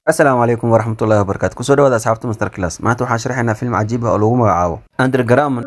asalaamu calaykum waraxmatullahi wabarakaatu kusoo dhawaada asxaabta master class maanta waxaan sharaxaynaa film cajiib ah oo lagu magacaabo underground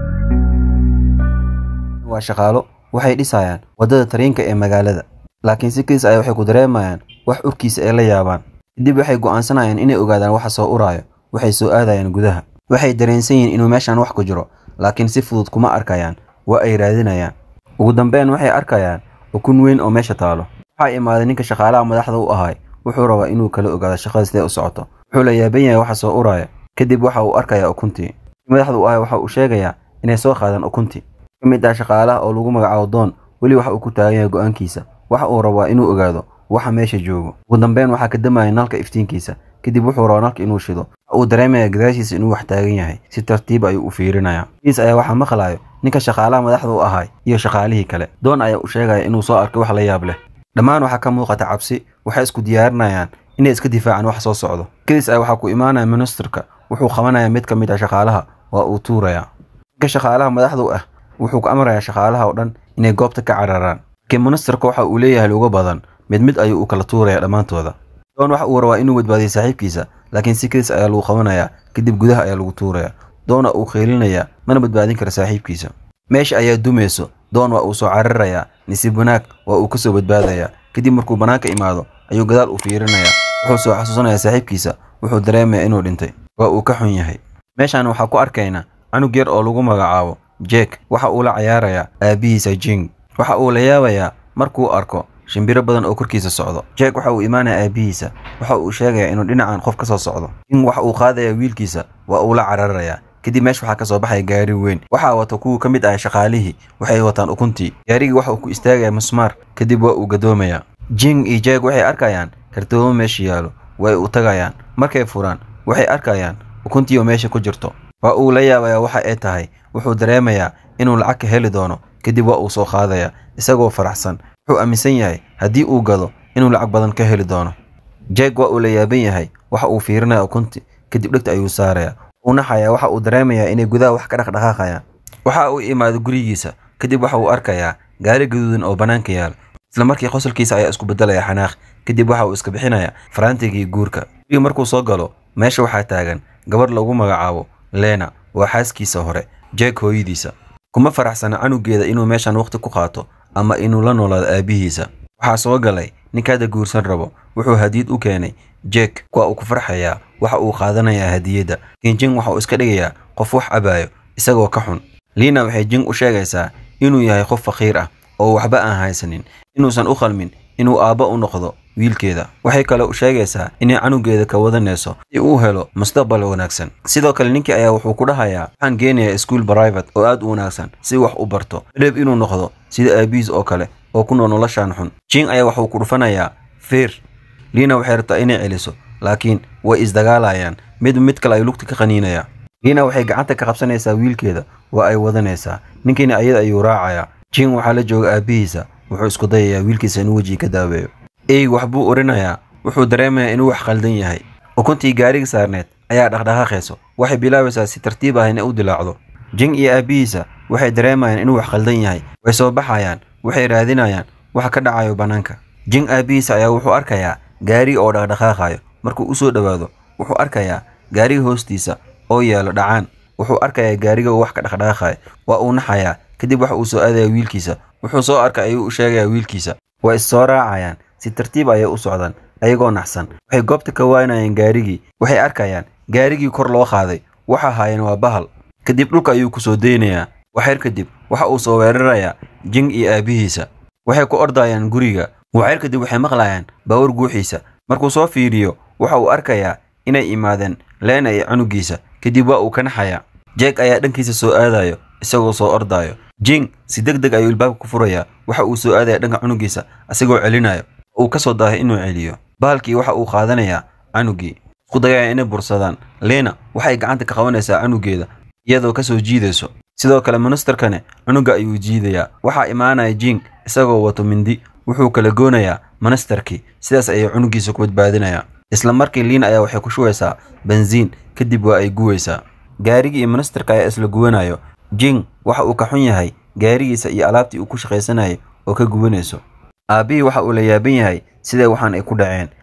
waa shaqaalo waxay dhisayaan waddada tareenka ee magaalada laakiin si kiis ay waxay ku dareemayaan wax urkiisa ay la yaabaan kadib waxay go'aansanayaan inay ogaadaan waxa soo uraayo waxay soo aadayaan gudaha waxay dareensan yihiin inuu meeshaan wax ku jiro laakiin si fudud kuma arkayaan waa ay raadinayaan ugu dambeyn waxay arkayaan ukun weyn oo meesha taalo waxaa imaaday ninka shaqaalaha madaxda u ahay wuxuu rabaa inuu kala ogaado shaqada sidee u socoto wuxuu la yaaban yahay waxa soo uraya kadib waxa uu arkayaa ukuntii madaxda u ahay waxa uu sheegayaa inay soo qaadaan ukuntii ka mid ah shaqaalaha oo lagu magacaabo doon weli waxa uu ku taagan yahay go'aankiisa waxa uu rabaa inuu ogaado waxa meesha joogo ugu dambeyn waxaa ka damaya nalka iftiinkiisa kadib wuxuu rabaa nalka inuu shido waxa uu dareemaya gadaashiisa inuu wax taagan yahay si tartiib ayuu u fiirinayaa kiis ayaa waxaa maqlayo ninka shaqaalaha madaxda u ahay iyo shaqaalihii kale doon ayaa u sheegaya inuu soo arkay wax la yaab leh dhammaan waxaa ka muuqata cabsi waxay isku diyaarinayaan inay iska difaacaan wax soo socdo kiis ayaa waxaa ku imaanaya ministarka wuxuu qabanayaa mid ka mid ah shaqaalaha waa uu tuurayaa ninka shaqaalaha madaxda u ah wuxuu ku amrayaa shaqaalaha oo dhan inay goobta ka cararaan laakiin ministarka waxa uu leeyahay luga badan mid mid ayuu u kala tuuraya dhammaantooda doon waxa uu rabaa inuu badbaadiyo saaxiibkiisa laakiin si kiis ayaa lagu qabanayaa kadib gudaha ayaa lagu tuuraya doona uu qeylinayaa mana badbaadin kara saaxiibkiisa meesha ayaa dumayso doon waa uu soo cararayaa nisiib wanaag waa uu ka soo badbaadayaa kadib markuu bannaanka imaado ayuu gadaal u fiirinayaa wuxuu soo xasuusanayaa saaxiibkiisa wuxuu dareemayaa inuu dhintay waa uu ka xun yahay meeshaan waxaa ku arkaynaa canug yar oo lagu magacaabo jek waxa uu la cayaarayaa aabbihiisa jing waxa uu la yaabayaa markuu arko shimbiro badan oo korkiisa socdo jek waxa uu imaanaya aabbihiisa waxa uu sheegayaa inuu dhinacan qof ka soo socdo jing waxa uu qaadayaa wiilkiisa waa uu la cararayaa kadib meesha waxaa ka soo baxaya gaari weyn waxaa wata kuwii ka mid ah shaqaalihii waxay wataan ukuntii gaarigii waxa uu ku istaagaya musmaar kadib waa uu gadoomayaa jing iyo jeeg waxay arkayaan kartoomo meesha yaalo way u tagayaan markay furaan waxay arkayaan ukuntii oo meesha ku jirto waa uu la yaabayaa waxa ay tahay wuxuu dareemayaa inuu lacag ka heli doono kadib waa uu soo qaadayaa isagoo faraxsan wuxuu aaminsan yahay haddii uu gado inuu lacag badan ka heli doono jeeg waa uu la yaaban yahay waxa uu fiirinaya ukunti kadib dhegta ayuu saarayaa uu naxayaa waxa uu dareemayaa inay gudaha wax ka dhaqdhaqaaqayaan waxa uu imaado gurigiisa kadib waxa uu arkayaa gaari gaduudan oo bannaanka yaal isla markii qosolkiisa ayaa isku beddelaya xanaaq kadib waxa uu iska bixinayaa faraantigii guurka guriga markuu soo galo meesha waxaa taagan gabarh lagu magacaabo leena waa xaaskiisa hore jeeg hooyadiisa kuma faraxsana canugeeda inuu meeshan waqti ku qaato ama inuu la noolaado aabbihiisa waxaa soo galay ninkaada guursan rabo wuxuu hadiyad u keenay jek waa uu ku farxayaa waxa uu qaadanayaa hadiyadda laakiin jing waxa uu iska dhigayaa qof wax cabaayo isagoo ka xun liina waxay jing u sheegaysaa inuu yahay qof faqiir ah oo waxba aan haysanin inuusan u qalmin inuu aabbo u noqdo wiilkeeda waxay kale u sheegaysaa inay canugeeda ka wadanayso si uu helo mustaqbal wanaagsan sidoo kale ninkii ayaa wuxuu ku dhahayaa waxaan geenayaa iskuol private oo aad u wanaagsan si wax u barto madheeb inuu noqdo sida aabihiis oo kale oo ku nool noloshaan xun jing ayaa waxuu ku dhufanayaa feer liina waxay rabtaa inay celiso laakiin way isdagaalayaan mid mid kale ay lugta ka qaniinayaa liina waxay gacanta ka qabsanaysaa wiilkeeda waa ay wadanaysaa ninkiina ayada ayuu raacayaa jing waxaa la jooga aabbihiisa wuxuu isku dayayaa wiilkiisa inuu wejiga ka daaweeyo eyg wax buu orinayaa wuxuu dareemayaa inuu wax khaldan yahay ukuntii gaariga saarneed ayaa dhaqdhaqaaqayso waxay bilaabaysaa si tartiib ah inay u dilaacdo jing iyo aabbihiisa waxay dareemayaan inuu wax khaldan yahay way soo baxayaan waxay raadinayaan waxa ka dhacayo bannaanka jing aabbihiisa ayaa wuxuu arkayaa gaariga oo dhaqdhaqaaqayo markuu u soo dhowaado wuxuu arkayaa gaariga hoostiisa oo yaalo dhacaan wuxuu arkayaa gaariga oo wax ka dhaqdhaqaaqayo waa uu naxayaa kadib waxa uu soo aadaya wiilkiisa wuxuu soo arkay ayuu u sheegayaa wiilkiisa waa is soo raacayaan si tartiib ayay u socdaan ayagoo naxsan waxay goobta ka waanayaan gaarigii waxay arkayaan gaarigii kor loo qaaday waxa haayeen waa bahal kadib dhulka ayuu ku soo daynayaa waxyar kadib waxa uu soo weerarayaa jing iyo aabbihiisa waxay ku ordayaan guriga waxyar kadib waxay maqlayaan baawar guuxiisa markuu soo fiiriyo waxa uu arkayaa inay imaadeen leena iyo canugiisa kadib waa uu ka naxayaa jeeg ayaa dhankiisa soo aadayo isagoo soo ordaayo jing si deg deg ayuu ilbaabka ku furayaa waxa uu soo aadaya dhanka canugiisa isagoo celinayo uu ka soo daahay inuu celiyo bahalkii waxa uu qaadanayaa canugii isku dayaya inay bursadaan leena waxay gacanta ka qabanaysaa canugeeda iyadoo ka soo jiidayso sidoo kale ministarkane cunuga ayuu jiidayaa waxaa imaanaya jing isagoo wato mindi wuxuu kala goonayaa ministarkii sidaas ayay cunugiisa ku badbaadinayaa isla markii liin ayaa waxay ku shubaysaa bensiin kadib waa ay guwaysaa gaarigii iyo ministarka ayaa isla guwanayo jing waxa uu ka xun yahay gaarigiisa iyo alaabtii uu ku shaqaysanayay oo ka gubanayso aabbihii waxa uu la yaaban yahay sidee waxaan ay ku dhaceen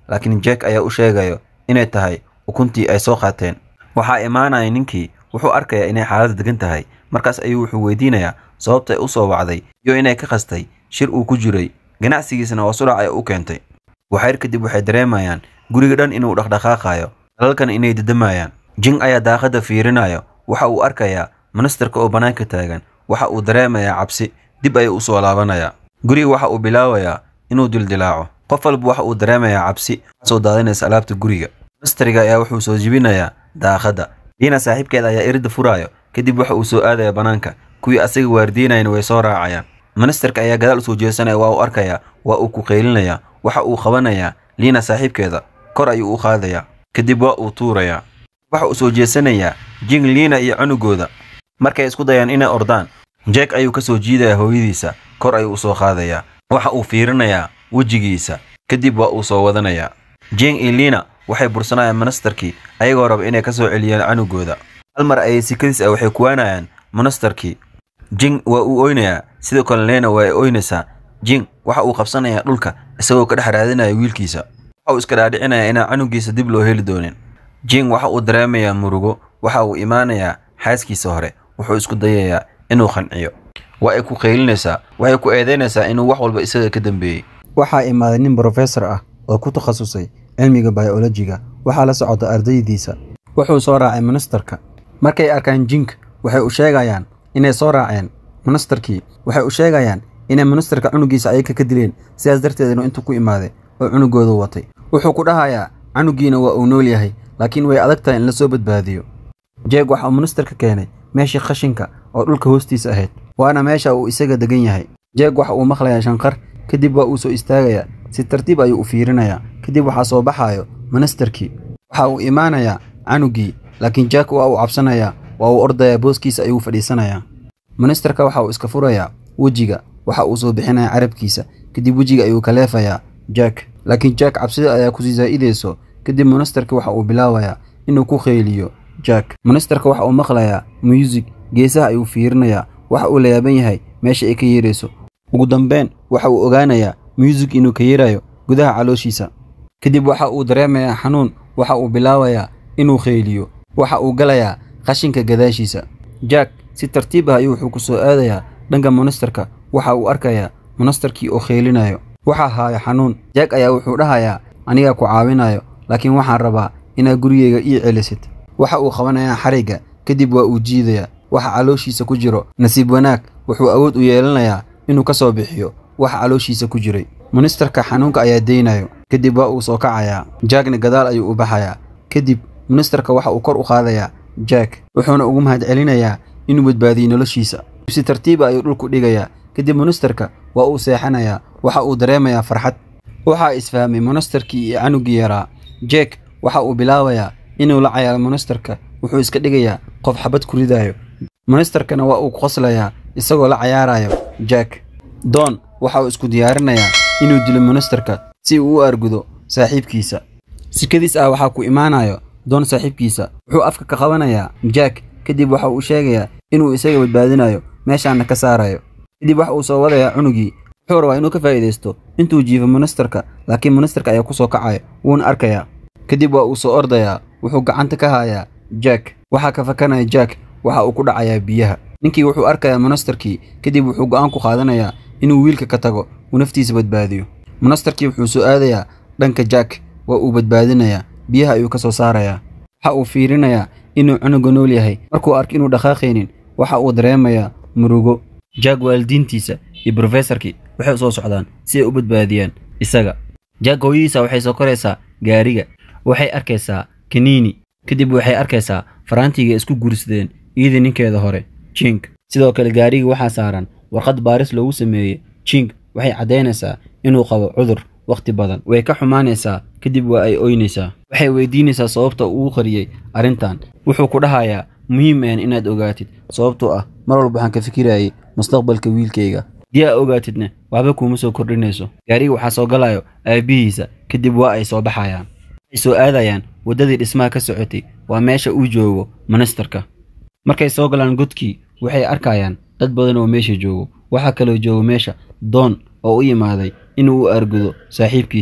laakiin jack ayaa u sheegayo inay tahay ukuntii ay soo qaateen waxaa imaanaya ninkii wuxuu arkayaa inay xaaladda degan tahay markaas ayuu wuxuu weydiinayaa sababta ay u soo wacday iyo inay ka qastay shir uu ku jiray ganacsigiisana oo surac ay u keentay waxyar kadib waxay dareemayaan guriga dhan inuu dhaqdhaqaaqayo dalalkan inay dedamayaan jing ayaa daaqadda fiirinayo waxa uu arkayaa ministarka oo bannaanka taagan waxa uu dareemayaa cabsi dib ayuu u soo laabanayaa guriga waxa uu bilaabayaa inuu dildilaaco qof walba waxa uu dareemayaa cabsi soo daadinaysa alaabta guriga ministariga ayaa wuxuu soo jibinayaa daaqadda liina saaxiibkeeda ayaa iridda furaayo kadib waxa uu soo aadaya bannaanka kuwii asaga waardiinayana way soo raacayaan ministarka ayaa gadaal usoo jeesanaya waa uu arkayaa waa uu ku qeylinayaa waxa uu qabanayaa liina saaxiibkeeda kor ayuu u qaadayaa kadib waa uu tuurayaa waxa uu soo jeesanayaa jing liina iyo cunugooda markay isku dayaan inay ordaan jeek ayuu ka soo jiidayaa hooyadiisa kor ayuu u soo qaadayaa waxa uu fiirinayaa wejigiisa kadib waa uu soo wadanayaa jing iyo liina waxay bursanayaan ministarkii ayagoo raba inay ka soo celiyaan canugooda hal mar ayay sikadiis ah waxay kuwaanayaan ministarkii jing waa uu oynayaa sidoo kale leena waa ay oynaysaa jing waxa uu qabsanayaa dhulka isagoo ka dhex raadinaya wiilkiisa waxa uu iska dhaadhicinayaa inaan canugiisa dib loo heli doonin jing waxa uu dareemayaa murugo waxa uu imaanayaa xaaskiisa hore wuxuu isku dayayaa inuu qanciyo waa ay ku qaylinaysaa waxay ku eedaynaysaa inuu wax walba isaga ka dambeeyey waxaa imaaday nin brofesor ah oo ku takhasusay cilmiga bayolojiga waxaa la socota ardaydiisa wuxuu soo raacay ministarka markay arkaan jink waxay u sheegayaan inay soo raaceen ministarkii waxay u sheegayaan inay ministarka cunugiisa ayaga ka dileen sidaas darteedna intuu ku imaaday oo cunugoodu watay wuxuu ku dhahayaa canugiina waa uu nool yahay laakiin way adag tahay in la soo badbaadiyo jeeg waxa uu ministarka keenay meeshii khashinka oo dhulka hoostiisa ahayd waana meesha uu isaga degan yahay jeeg waxa uu maqlayaa shanqar kadib waa uu soo istaagayaa si tartiib ayuu u fiirinayaa kadib waxaa soo baxaayo ministarkii waxa uu imaanayaa canugii laakiin jack waa uu cabsanayaa waa uu ordayaa booskiisa ayuu fadhiisanayaa ministarka waxa uu iska furayaa wejiga waxa uu soo bixinayaa carabkiisa kadib wejiga ayuu ka leefayaa jack laakiin jack cabsida ayaa kusii zaa'idayso kadib ministarka waxa uu bilaabayaa inuu ku kheyliyo jack ministarka waxa uu maqlayaa muusig geesaha ayuu fiirinayaa waxa uu la yaaban yahay meesha ay ka yeerayso ugu dambeyn waxa uu ogaanayaa muusig inuu ka yeerayo gudaha calooshiisa kadib waxa uu dareemayaa xanuun waxa uu bilaabayaa inuu kheyliyo waxa uu galayaa qashinka gadaashiisa jack si tartiib ah ayuu wuxuu ku soo aadayaa dhanka ministarka waxa uu arkayaa ministarkii oo kheylinayo waxaa haaya xanuun jack ayaa wuxuu dhahayaa anigaa ku caawinayo laakiin waxaan rabaa inaad gurigeyga ii celisid waxa uu qabanayaa xarigga kadib waa uu jiidayaa waxa calooshiisa ku jiro nasiib wanaag wuxuu awood u yeelanayaa inuu ka soo bixiyo waxa calooshiisa ku jiray ministarka xanuunka ayaa deynayo kadib waa uu soo kacayaa jackna gadaal ayuu u baxayaa kadib ministarka waxa uu kor u qaadayaa jack wuxuuna ugu mahadcelinayaa inuu badbaadiyey noloshiisa si tartiiba ayuu dhulku dhigayaa kadib ministarka waa uu seexanayaa waxa uu dareemayaa farxad waxaa isfahmay ministarkii iyo canugii yaraa jack waxa uu bilaabayaa inuu la cayaaro ministarka wuxuu iska dhigayaa qof xabad ku ridayo ministarkana waa uu qoslayaa isagoo la cayaarayo jack doon waxa uu isku diyaarinayaa inuu dilo ministarka si uu u argudo saaxiibkiisa sikadiis ah waxaa ku imaanayo doon saaxiibkiisa wuxuu afka ka qabanayaa jack kadib waxa uu sheegayaa inuu isaga badbaadinayo meeshaana ka saarayo kadib waxa uu soo wadayaa cunugii wuxuu rabaa inuu ka faa'iidaysto intuu jiifo ministarka laakiin ministarka ayaa ku soo kacaya wuuna arkayaa kadib waa uu soo ordayaa wuxuu gacanta ka hayaa jack waxaa ka fakanaya jack waxa uu ku dhacayaa biyaha ninkii wuxuu arkayaa ministarkii kadib wuxuu go'aan ku qaadanayaa inuu wiilka ka tago uu naftiisa badbaadiyo ministarkii wuxuu soo aadayaa dhanka jack waa uu badbaadinayaa biyaha ayuu ka soo saarayaa waxa uu fiirinayaa inuu cunuga nool yahay markuu arko inuu dhaqaaqaynin waxa uu dareemayaa murugo jack waalidiintiisa iyo brofesorkii waxay u soo socdaan si ay u badbaadiyaan isaga jack hooyadiisa waxay soo koraysaa gaariga waxay arkaysaa kaniini kadib waxay arkaysaa faraantiga isku guursadeen iyadii ninkeeda hore jink sidoo kale gaariga waxaa saaran warqad baaris loogu sameeyey jink waxay caddaynaysaa inuu qabo cudur wakhti badan way ka xumaanaysaa kadib waa ay oynaysaa waxay weydiinaysaa sababta uu u qariyey arrintan wuxuu ku dhahayaa muhiim ahan inaad ogaatid sababtoo ah mar walba waxaan ka fikirayay mustaqbalka wiilkayga haddii aa ogaatidna waxba kuuma soo kordhinayso gaariga waxaa soo galayo aabbihiisa kadib waa ay soo baxayaan waxay soo aadayaan waddadii dhismaha ka socotay waa meesha uu joogo ministarka markay soo galaan godkii waxay arkayaan dad badan oo meesha joogo waxaa kaloo jooga meesha doon oo u yimaaday inuu u argudo saaxiibkiisa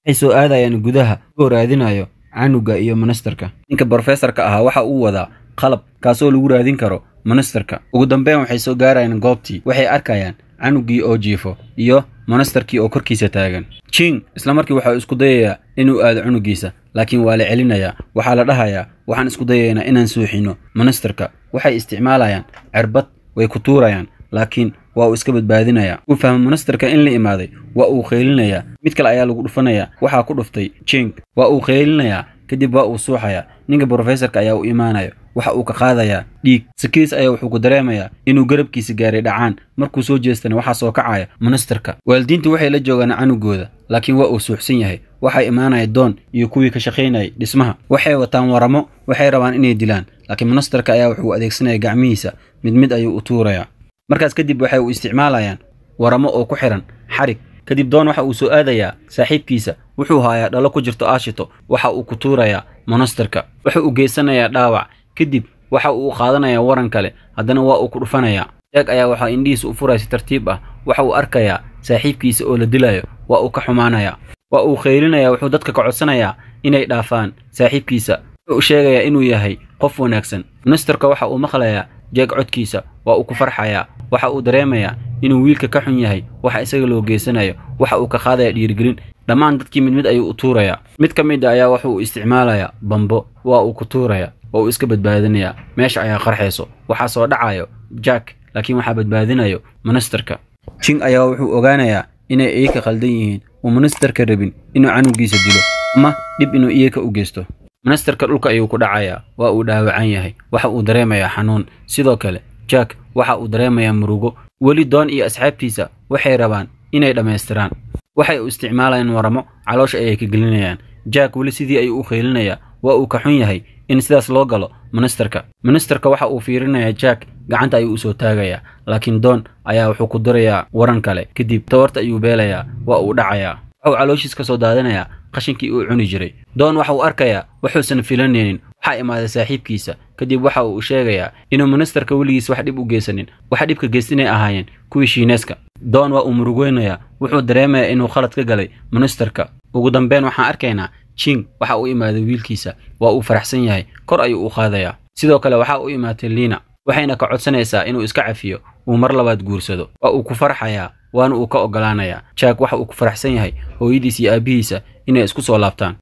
waxay soo aadayaan gudaha ugoo raadinayo canuga iyo ministarka ninka brofesorka ahaa waxa uu wadaa qalab kaasoo lagu raadin karo ministarka ugu dambeyn waxay soo gaarayaan goobtii waxay arkayaan canugii oo jiifo iyo monastarkii oo korkiisa taagan jing isla markii waxau isku dayayaa inuu aado cunugiisa laakiin waa la celinayaa waxaa la dhahayaa waxaan isku dayaynaa inaan suuxino monastarka waxay isticmaalayaan cirbad way ku tuurayaan laakiin waa uu iska badbaadinayaa uu fahmo monastarka in la imaaday waa uu qaylinayaa mid kale ayaa lagu dhufanayaa waxaa ku dhuftay jing waa uu qaylinayaa kadib waa uu suuxayaa ninka brofesorka ayaa u imaanaya waxa uu ka qaadayaa dhiig sakiis ayaa wuxuu ku dareemayaa inuu garabkiisa gaaray dhacaan markuu soo jeestana waxaa soo kacaya monastarka waalidiintu waxay la joogaan canugooda laakiin waa uu suuxsan yahay waxaa imaanaya doon iyo kuwii ka shaqaynayay dhismaha waxay wataan waramo waxay rabaan inay dilaan laakiin monastarka ayaa wuxuu adeegsanaya gacmihiisa mid mid ayuu u tuurayaa markaas kadib waxay u isticmaalayaan waramo oo ku xihan xarig kadib doon waxa uu soo aadayaa saaxiibkiisa wuxuu haayaa dhalo ku jirto aashito waxa uu ku tuurayaa monastarka wuxuu u geysanayaa dhaawac kadib waxa uu qaadanayaa waran kale haddana waa uu ku dhufanayaa jeeg ayaa waxaa indhihiisa u furaya si tartiib ah waxa uu arkayaa saaxiibkiisa oo la dilayo waa uu ka xumaanayaa waa uu qaylinayaa wuxuu dadka ka codsanayaa inay dhaafaan saaxiibkiisa wuxuu u sheegayaa inuu yahay qof wanaagsan monastarka waxa uu maqlayaa jeeg codkiisa waa uu ku farxayaa waxa uu dareemayaa inuu wiilka ka xun yahay waxa isaga loo geysanayo waxa uu ka qaadaya dhiirigelin dhammaan dadkii mid mid ayuu u tuurayaa mid ka mid a ayaa wuxuu isticmaalayaa bambo waa uu ku tuuraya oo uu iska badbaadinayaa meesha ayaa qarxayso waxaa soo dhacayo jack laakiin waxaa badbaadinayo monastarka jing ayaa wuxuu ogaanayaa inay iyaka khaldan yihiin uu monastarka rabin inuu canugiisa dilo ama dhib inuu iyaka u geysto monastarka dhulka ayuu ku dhacayaa waa uu dhaawacan yahay waxa uu dareemayaa xanuun sidoo kale jack waxa uu dareemayaa murugo weli doon iyo asxaabtiisa waxay rabaan inay dhammaystiraan waxay u isticmaalayaan waramo caloosha ayay ka gelinayaan jack weli sidii ayuu u qaylinayaa waa uu ka xun yahay in sidaas loo galo monastarka monastarka waxa uu fiirinayaa jack gacanta ayuu usoo taagayaa laakiin doon ayaa wuxuu ku dirayaa waran kale kadib tawarta ayuu beelayaa waa uu dhacayaa waxuu calooshiis ka soo daadinayaa qashinkii uu cuni jiray doon waxa uu arkayaa wuxuusan filanaynin waxaa imaaday saaxiibkiisa kadib waxa uu sheegayaa inuu monastarka weligiis wax dhib u geysanin waxa dhibka geys inay ahaayeen kuwii shiineeska doon waa uu murugeynayaa wuxuu dareemayaa inuu khalad ka galay monastarka ugu dambeyn waxaan arkaynaa jing waxa uu imaaday wiilkiisa waa uu faraxsan yahay kor ayuu u qaadayaa sidoo kale waxa u imaatay liina waxayna ka codsanaysaa inuu iska cafiyo uu mar labaad guursado waa uu ku farxayaa waana uu ka ogolaanayaa jack waxa uu ku faraxsan yahay hooyadiis iyo aabbihiisa inay isku soo laabtaan